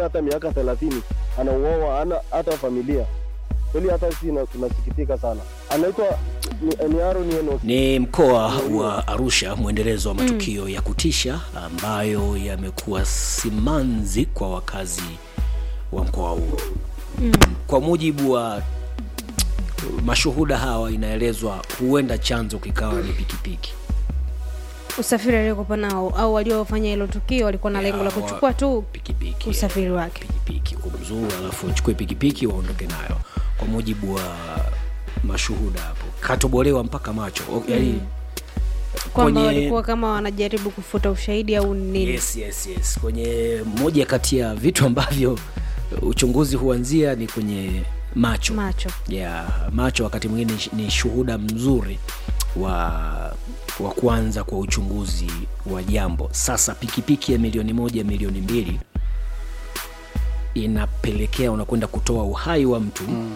hata miaka thelathini anauawa, hana hata familia. Kweli hata sisi na- tunasikitika sana. Anaitwa ni, ni Aaron Enoch. Ni mkoa wa Arusha, mwendelezo wa matukio ya kutisha ambayo yamekuwa simanzi kwa wakazi wa mkoa huo. Kwa mujibu wa mashuhuda hawa, inaelezwa huenda chanzo kikawa ni pikipiki. usafiri aliokopa nao au waliofanya hilo tukio walikuwa na lengo la Ya, wa- kuchukua tu pikipiki usafiri wake pikipiki kumzuru, alafu uchukue pikipiki waondoke nayo, kwa mujibu wa mashuhuda hapo. Katobolewa mpaka macho O- yaani kwamba kwenye- walikuwa kama wanajaribu kufuta ushahidi au nini Yes, yes, yes. Kwenye moja kati ya vitu ambavyo uchunguzi huanzia ni kwenye macho macho yeah, macho wakati mwingine ni- ni shuhuda mzuri wa wa kuanza kwa uchunguzi wa jambo. Sasa pikipiki ya milioni moja milioni mbili inapelekea unakwenda kutoa uhai wa mtu mm.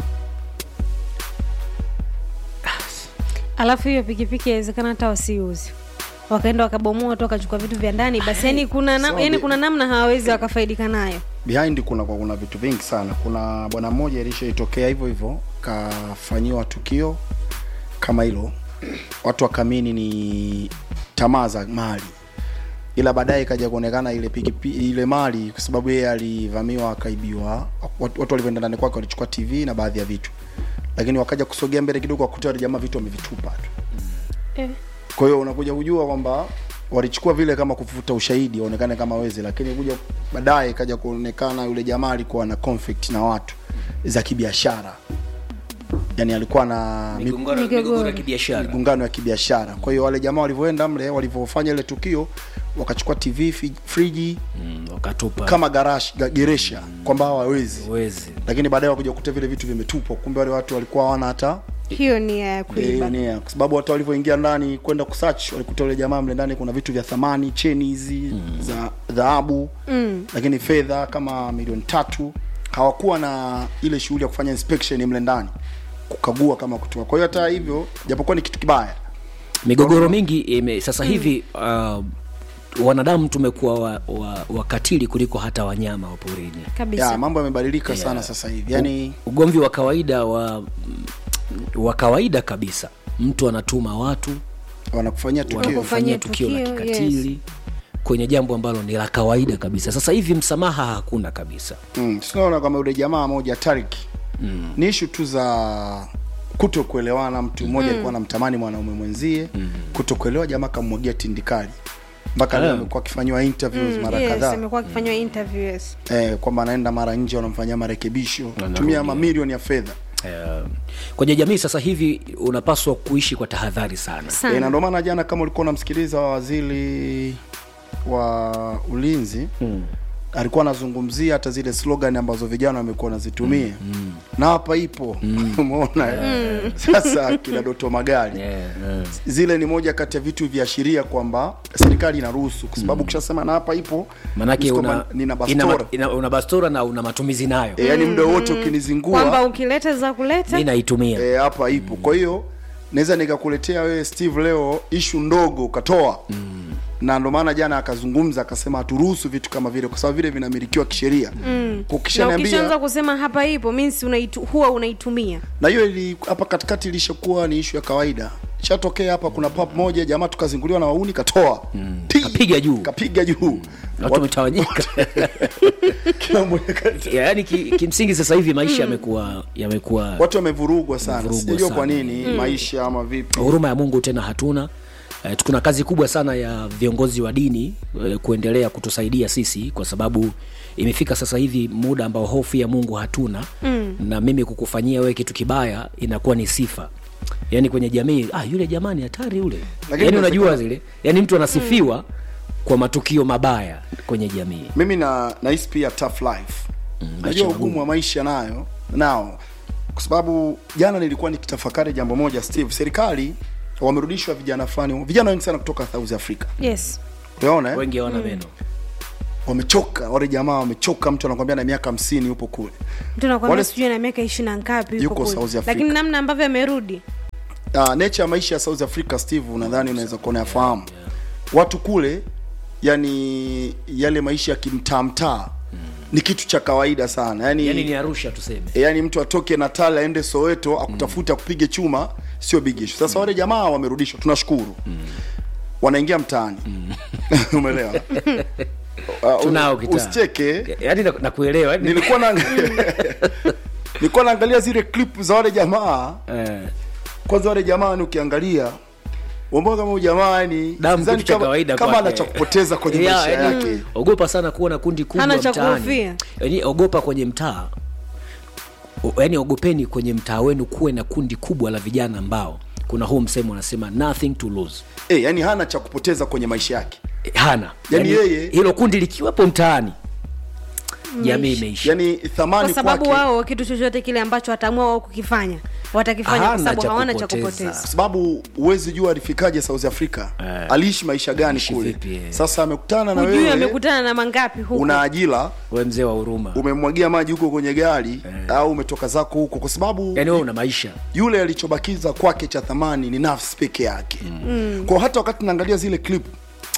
alafu hiyo pikipiki yawezekana hata wasiuzi wakaenda wakabomoa tu wakachukua vitu vya ndani basi yani kuna, na, sawa, yani bi- kuna namna hawawezi wakafaidika nayo behind kuna kwa kuna vitu vingi sana kuna bwana mmoja ilishaitokea hivyo hivyo kafanyiwa tukio kama hilo watu wakamini ni tamaa za mali ila baadaye ikaja kuonekana ile pikipi, ile mali kwa sababu yeye alivamiwa akaibiwa watu, watu walivyoenda ndani kwake walichukua tv na baadhi ya vitu lakini wakaja kusogea mbele kidogo wakuta wale jamaa vitu wamevitupa tu eh. kwa hiyo unakuja kujua kwamba walichukua vile kama kufuta ushahidi waonekane kama wezi lakini kuja baadaye ikaja kuonekana yule jamaa alikuwa na conflict na watu za kibiashara yani alikuwa na mi- migongano Migogoro. migogoro ya kibiashara migongano ya kibiashara kwa hiyo wale jamaa walivyoenda mle walivyofanya ile tukio wakachukua tv fi- friji mm, wakatupa kama garash ga- geresha kwamba hawawezi wezi lakini baadaye wakuja kukuta vile vitu vimetupwa kumbe wale watu walikuwa hawana hata hiyo ni ya kuiba Eh, nia kwa sababu hata walivyoingia ndani kwenda kusearch walikuta yule jamaa mle ndani kuna vitu vya thamani cheni hizi mm. za dhahabu mm. lakini fedha kama milioni tatu hawakuwa na ile shughuli ya kufanya inspection mle ndani kukagua kama kutoa kwa hiyo hata hivyo japokuwa ni kitu kibaya migogoro mingi ime, sasa hivi uh, wanadamu tumekuwa wa, wa, wakatili kuliko hata wanyama wa porini kabisa ya mambo yamebadilika sana sasa hivi yani ugomvi wa kawaida wa wa kawaida kabisa mtu anatuma watu wanakufanyia tukio Wanakufanyia wanakufanyia tukio la tukio, kikatili kwenye jambo ambalo ni la kawaida kabisa sasa hivi msamaha hakuna kabisa mm. tunaona kama yule jamaa moja Tarik mm. ni ishu tu za kuto kuelewana mtu mmoja alikuwa anamtamani mwanaume mwenzie mm. kuto kuelewa jamaa kamwagia tindikali mpaka leo Ah. amekuwa akifanyiwa interviews mara yes, kadhaa amekuwa akifanywa interview yes. eh, kwamba anaenda mara nje wanamfanyia marekebisho Anarudi. tumia mamilioni ya fedha uh, kwenye jamii sasa hivi unapaswa kuishi kwa tahadhari sana sana e, na ndio maana jana kama ulikuwa unamsikiliza waziri wa ulinzi mm. alikuwa anazungumzia hata zile slogan ambazo vijana wamekuwa wanazitumia mm. na hapa ipo umeona mm. sasa kina doto magari yeah, yeah. zile ni moja kati ya vitu viashiria kwamba serikali inaruhusu kwa sababu ukishasema na hapa ipo manake ni una, kwamba nina ina, bastora ina, una bastora na una matumizi nayo e, yani muda wote kwamba ukinizingua ukileta za kuleta mi naitumia e, hapa ipo kwa hiyo naweza nikakuletea wewe steve leo ishu ndogo ukatoa mm. na ndo maana jana akazungumza akasema haturuhusu vitu kama vile kwa sababu vile vinamilikiwa kisheria mm. na ukishaanza ukishaniambia kusema hapa ipo means unaitu, huwa unaitumia na hiyo ili hapa katikati ilishakuwa ni ishu ya kawaida shatokea hapa kuna pap moja jamaa tukazinguliwa na wauni katoa mm. Kapiga juu. kapiga juu watu wametawanyika kila mmoja kati- yaani ki, kimsingi sasa hivi maisha yamekuwa yamekuwa watu wamevurugwa sana Wamevurugwa sijajua kwa sana. nini maisha ama vipi huruma ya mungu tena hatuna Eh, kuna kazi kubwa sana ya viongozi wa dini eh, kuendelea kutusaidia sisi kwa sababu imefika sasa hivi muda ambao hofu ya mungu hatuna mm. na mimi kukufanyia wewe kitu kibaya inakuwa ni sifa yaani kwenye jamii ah, yule jamani hatari yule Lakini yaani inawezekana- unajua zile yaani mtu anasifiwa kwa matukio mabaya kwenye jamii mimi na nahisi pia tough life maisha najua magumu. ugumu wa maisha nayo nao kwa sababu jana nilikuwa nikitafakari jambo moja steve serikali wamerudishwa vijana fulani vijana wengi sana kutoka south africa yes unaona eh? wengi hawana meno wamechoka wale jamaa wamechoka mtu anakwambia na miaka hamsini yupo kule mtu nakwambia Wale- sijui na miaka ishiri na ngapi yuko Yuko kule. South Africa. lakini namna ambavyo amerudi uh, nature ya maisha ya south africa steve unadhani unaweza kuona yafahamu watu kule yani yale maisha ya kimtaamtaa ni kitu cha kawaida sana yani, yani ni arusha tuseme yani mtu atoke natal aende soweto akutafuta akupige chuma sio big issue sasa wale jamaa wamerudishwa tunashukuru wanaingia mtaani umeelewa Uh, Tunao kitaa. usicheke yani na- nakuelewa yani, nilikuwa na nilikuwa naangalia zile clip za wale jamaa eh, kwanza wale jamaa ni ukiangalia umbona kama huyu jamaa yani Damu sidhani kitu cha kama, kawaida kama kwake. ana cha kupoteza kwenye Yeah, maisha yani, yake ogopa sana kuona kundi kubwa Hana cha mtaani kuhofia. yani ogopa kwenye mtaa O- yani ogopeni kwenye mtaa wenu kuwe na kundi kubwa la vijana ambao kuna huu msemo unasema nothing to lose eh, yani hana cha kupoteza kwenye maisha yake Eh, hana Yani yeye- hilo kundi likiwepo mtaani jamii imeisha yani thamani kwa sababu kwake wao kitu chochote kile ambacho wataamua wao kukifanya watakifanya kwa Hana sababu cha hawana cha kupoteza. kupoteza kwa sababu huwezi jua alifikaje south africa Eh. aliishi maisha gani Aliishi kule vipi, eh. sasa amekutana na hujui wewe amekutana na mangapi huku una ajira we mzee wa huruma umemwagia maji huko kwenye gari au umetoka zako huko kwa sababu yani wewe una maisha yule alichobakiza kwake cha thamani ni nafsi peke yake mm. kwa hata wakati naangalia zile clip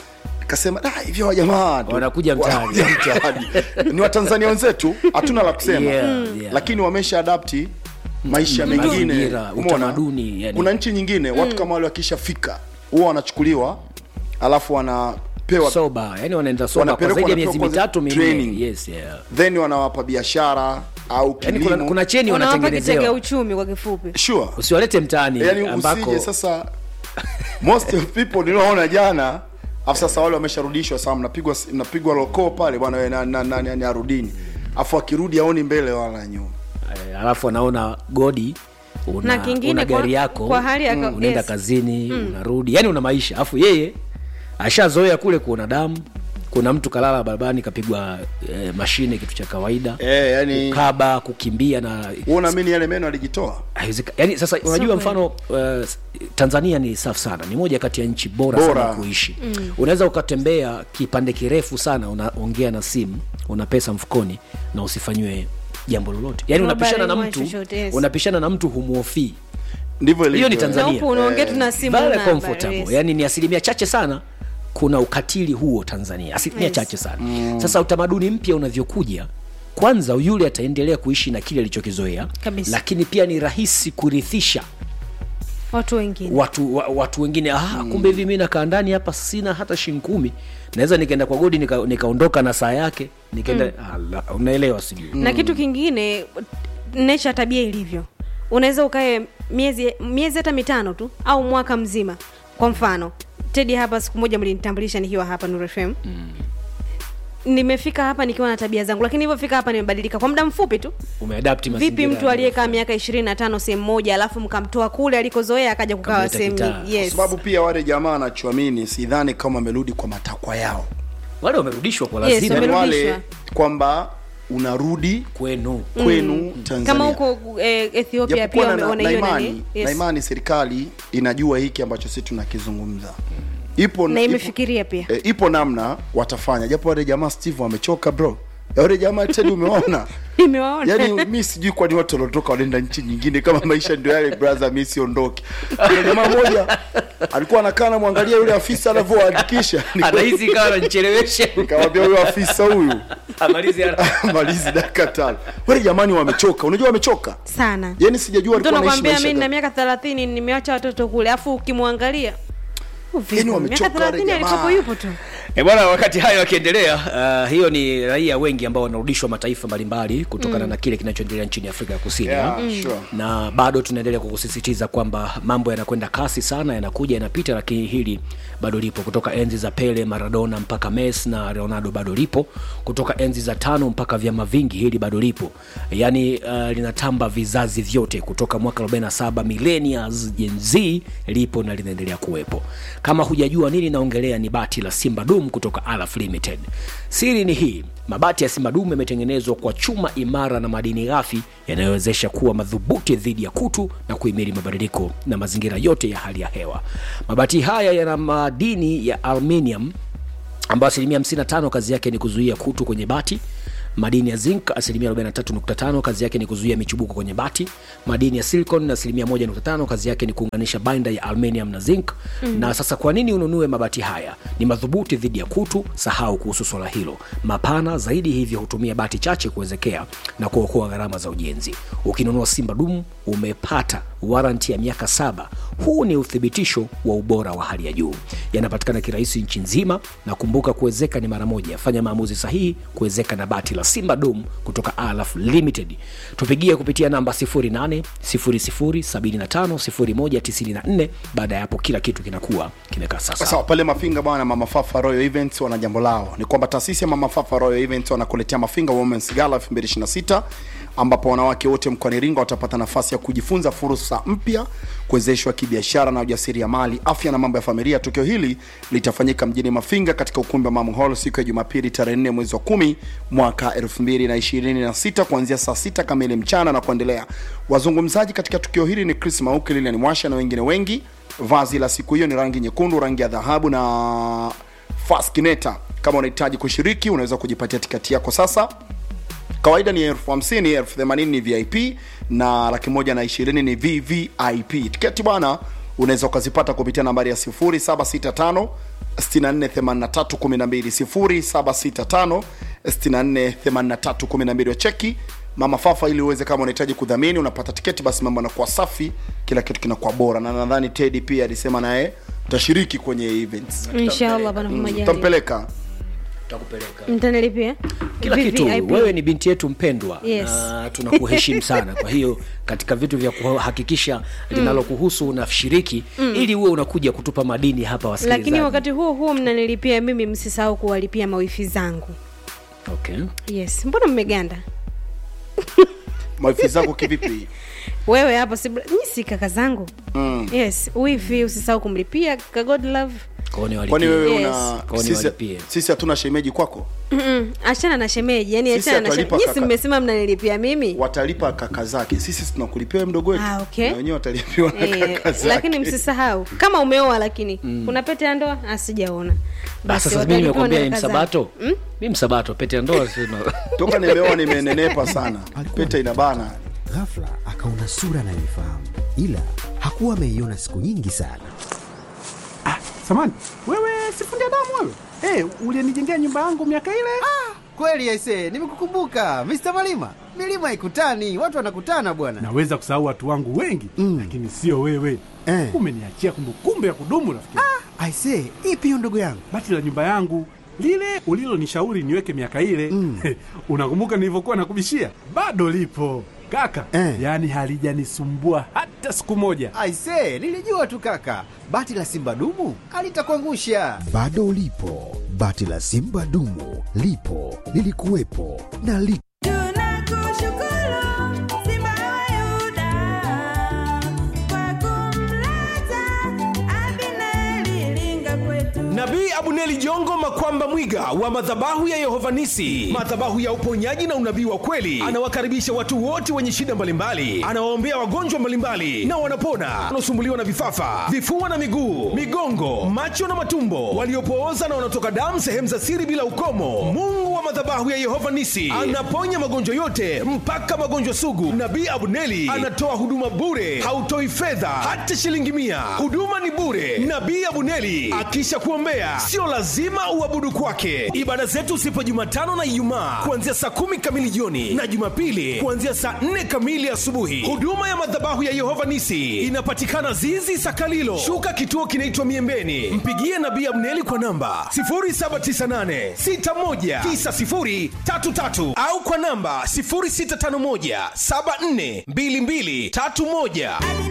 kasema "Ah, hivyo hawa jamaa tu- Wanakuja mtaani." wanakuja mtaani ni watanzania wenzetu hatuna la kusema Yeah, Mm. yeah. lakini wamesha adapti maisha Mm, mengine mazingira, Umeona? utamaduni, yani. kuna nchi nyingine watu kama wale wakishafika huwa wanachukuliwa alafu wanapewa soba yani wanaenda soba kwa Wanapelekwa zaidi ya wanapewa miezi kwanza mitatu minne training. yes yeah then wanawapa biashara au yani kilimo kuna, kuna cheni wanawapa kitega wanatengenezewa uchumi kwa kifupi sure usiwalete mtaani yani ambako usije sasa most of people nilioona jana afu sasa wale wamesharudishwa sasa mnapigwa mnapigwa loko pale bwana wewe na, na, na, na, na arudini afu akirudi aoni mbele wala nyuma Eh, alafu anaona godi una, Na kingine una kwa- gari yako kwa hali ya ka- unaenda yes. kazini unarudi yani una maisha alafu yeye ashazoea kule kuona damu kuna mtu kalala barabarani kapigwa eh, mashine kitu cha kawaida eh yani kaba kukimbia na uona mimi yale meno alijitoa haiwezeka- yani sasa unajua kweli. mfano uh, tanzania ni safi sana ni moja kati ya nchi bora, Bora. sana kuishi mm. unaweza ukatembea kipande kirefu sana unaongea na simu una pesa mfukoni na usifanyiwe jambo lolote yani Robbery unapishana na mwa mtu chochote, yes. unapishana na mtu humuofii ndivyo hiyo ni ilivyo. tanzania Na huku unaongea tu na simu very una habari, comfortable yes. yani ni asilimia chache sana kuna ukatili huo tanzania asilimia Yes. chache sana mm. sasa utamaduni mpya unavyokuja kwanza yule ataendelea kuishi na kile alichokizoea Kabisa. lakini pia ni rahisi kurithisha watu wengine watu wa, watu wengine ah, kumbe hivi mi nakaa ndani hapa sina hata shilingi kumi naweza nikaenda kwa godi nika- nikaondoka na saa yake nikaenda mm. unaelewa sijui na kitu kingine nature tabia ilivyo unaweza ukae miezi miezi hata mitano tu au mwaka mzima kwa mfano tedi hapa siku moja mlinitambulisha nikiwa hapa Nuru FM mm. nimefika hapa nikiwa na tabia zangu lakini hivyo fika hapa nimebadilika kwa muda mfupi tu umeadapti vipi mazingira mtu ya- aliyekaa miaka ishirini na tano sehemu moja alafu mkamtoa kule alikozoea akaja kukaa Kamleta sehemu kitaa. yes. kwa sababu pia wale jamaa anachoamini sidhani kama amerudi kwa matakwa yao wale wamerudishwa kwa Yes, lazima yani Wamerudishwa. wale kwamba unarudi kwenu kwenu Tanzania kama huko eh, ethiopia pia japokuwa na, na, wameona na hiyo imani nani na yes. imani serikali inajua hiki ambacho sisi tunakizungumza ipo na ipo- imefikiria pia e, ipo namna watafanya japo wale jamaa steve wamechoka bro Ya wale jamaa tedi umeona imewaona yaani mi sijui kwani watu waliotoka wanaenda nchi nyingine kama maisha ndio yale brother mi siondoke kuna jamaa moja alikuwa anakaa namwangalia yule afisa anavyoandikisha anahisi kawa nanichelewesha nikamwambia huyo afisa huyu amalizi haraka. malizi dakika tano wale jamani wamechoka unajua wamechoka sana yaani sijajua mtu alikuwa anaishi anakwambia maisha mi na gani. miaka thelathini nimewacha watoto kule afu ukimwangalia "Oh, vipi? Yaani miaka wamechoka wale thelathini jamaa. alikopo yupo tu E bwana, wakati hayo yakiendelea, uh, hiyo ni raia wengi ambao wanarudishwa mataifa mbalimbali kutokana mm. na kile kinachoendelea nchini Afrika ya Kusini Yeah, sure. na bado tunaendelea kukusisitiza kwamba mambo yanakwenda kasi sana, yanakuja yanapita, lakini hili bado lipo. Kutoka enzi za Pele, Maradona mpaka Messi na Ronaldo bado lipo. Kutoka enzi za tano mpaka vyama vingi, hili bado lipo, yaani uh, linatamba vizazi vyote kutoka mwaka 47 millennials, Gen Z lipo na linaendelea kuwepo. Kama hujajua nini naongelea, ni bati la Simba Dum kutoka Alaf Limited. Siri ni hii, mabati ya Simba Dum yametengenezwa kwa chuma imara na madini ghafi yanayowezesha kuwa madhubuti dhidi ya kutu na kuhimili mabadiliko na mazingira yote ya hali ya hewa. Mabati haya yana madini ya aluminium ambayo asilimia 55 kazi yake ni kuzuia kutu kwenye bati madini ya zinc asilimia 43.5 kazi yake ni kuzuia michubuko kwenye bati madini ya silicon na asilimia 1.5 kazi yake ni kuunganisha binder ya aluminium na zinc mm. na sasa kwa nini ununue mabati haya ni madhubuti dhidi ya kutu sahau kuhusu swala hilo mapana zaidi hivyo hutumia bati chache kuwezekea na kuokoa gharama za ujenzi ukinunua simba dum umepata waranti ya miaka saba huu ni uthibitisho wa ubora wa hali ya juu yanapatikana kirahisi nchi nzima na kumbuka kuwezeka ni mara moja fanya maamuzi sahihi kuwezeka na bati la simba dum kutoka alaf limited tupigie kupitia namba 8 baada ya hapo kila kitu kinakuwa kimekaa sasa sawa pale mafinga bwana mama fafa royal events wana jambo lao ni kwamba taasisi ya mama fafa royal events wanakuletea mafinga womens gala 2026 ambapo wanawake wote mkoani iringa watapata nafasi ya kujifunza fursa mpya kuwezeshwa kibiashara na ujasiriamali afya na mambo ya familia tukio hili litafanyika mjini mafinga katika ukumbi wa mam hall siku ya jumapili tarehe 4 mwezi wa 10 mwaka 2026 kuanzia saa 6 kamili mchana na kuendelea wazungumzaji katika tukio hili ni chris mauki lilian mwasha na wengine wengi vazi la siku hiyo ni rangi nyekundu rangi ya dhahabu na faskineta kama unahitaji kushiriki unaweza kujipatia tikati yako sasa kawaida ni elfu hamsini elfu themanini ni vip na laki moja na ishirini ni vvip tiketi bwana unaweza ukazipata kupitia nambari ya 0765 648312 0765 cheki mama fafa ili uweze kama unahitaji kudhamini unapata tiketi basi mambo yanakuwa safi kila kitu kinakuwa bora na nadhani tedi pia alisema naye utashiriki kwenye events inshallah bana majali utampeleka tutakupeleka mtanilipia kila kitu VVIP. wewe ni binti yetu mpendwa Yes. na tunakuheshimu sana kwa hiyo katika vitu vya kuhakikisha linalokuhusu unashiriki mm. ili uwe unakuja kutupa madini hapa wasikilizaji lakini wakati huo huo mnanilipia mimi msisahau kuwalipia mawifi zangu okay. yes mbona mmeganda mawifi zako kivipi wewe hapa si nyi si kaka zangu mm. yes wifi usisahau kumlipia kaka god love Kwani walipie. kwani wewe Yes. una Kwani sisi, walipie. sisi hatuna shemeji kwako Mm-mm. achana na shemeji yani Sisi achana na hatuwalipa shemeji. Nyinyi si kaka. mmesema mnanilipia mimi watalipa kaka zake sisi tunakulipia wewe mdogo wetu Ah, okay. na wenyewe watalipiwa na Eh, kaka zake lakini msisahau kama umeoa lakini kuna pete ya ndoa asijaona Basi sasa mimi watalipiwa nimekwambia na ni kaka zao. msabato mi msabato pete ya ndoa sina toka nimeoa nimenenepa sana pete inabana ghafla akaona sura anayoifahamu ila hakuwa ameiona siku nyingi sana samani wewe sifundi damu wewe hey, ulienijengea nyumba yangu miaka ile Kweli aise, nimekukumbuka Mr. Malima. Milima ikutani, watu wanakutana bwana. naweza kusahau watu wangu wengi Mm. lakini sio wewe Eh. umeniachia kumbukumbu ya kudumu rafiki yangu. Aise, ipi hiyo ndugu yangu? bati la nyumba yangu lile ulilonishauri niweke miaka ile Mm. unakumbuka nilivyokuwa nakubishia bado lipo kaka Eh. yaani halijanisumbua hata siku moja Aise, nilijua tu kaka. Bati la Simba dumu alitakuangusha. bado ulipo bati la simba dumu lipo lilikuwepo na li Tunakushukuru Simba wa Yuda kwa kumleta Abineri linga kwetu. nabii abuneli jongo makwamba mwiga wa madhabahu ya yehovanisi madhabahu ya uponyaji na unabii wa kweli anawakaribisha watu wote wenye shida mbalimbali anawaombea wagonjwa mbalimbali na wanapona wanaosumbuliwa na vifafa vifua na miguu migongo macho na matumbo waliopooza na wanaotoka damu sehemu za siri bila ukomo mungu wa madhabahu ya yehova nisi anaponya magonjwa yote mpaka magonjwa sugu nabii abuneli anatoa huduma bure hautoi fedha hata shilingi mia huduma ni bure nabii abuneli akisha kuombea sio lazima uabudu kwake ibada zetu sipo jumatano na ijumaa kuanzia saa kumi kamili jioni na jumapili kuanzia saa nne kamili asubuhi huduma ya madhabahu ya yehova nisi inapatikana zizi sakalilo shuka kituo kinaitwa miembeni mpigie nabii abneli kwa namba 798619033 au kwa namba 0651742231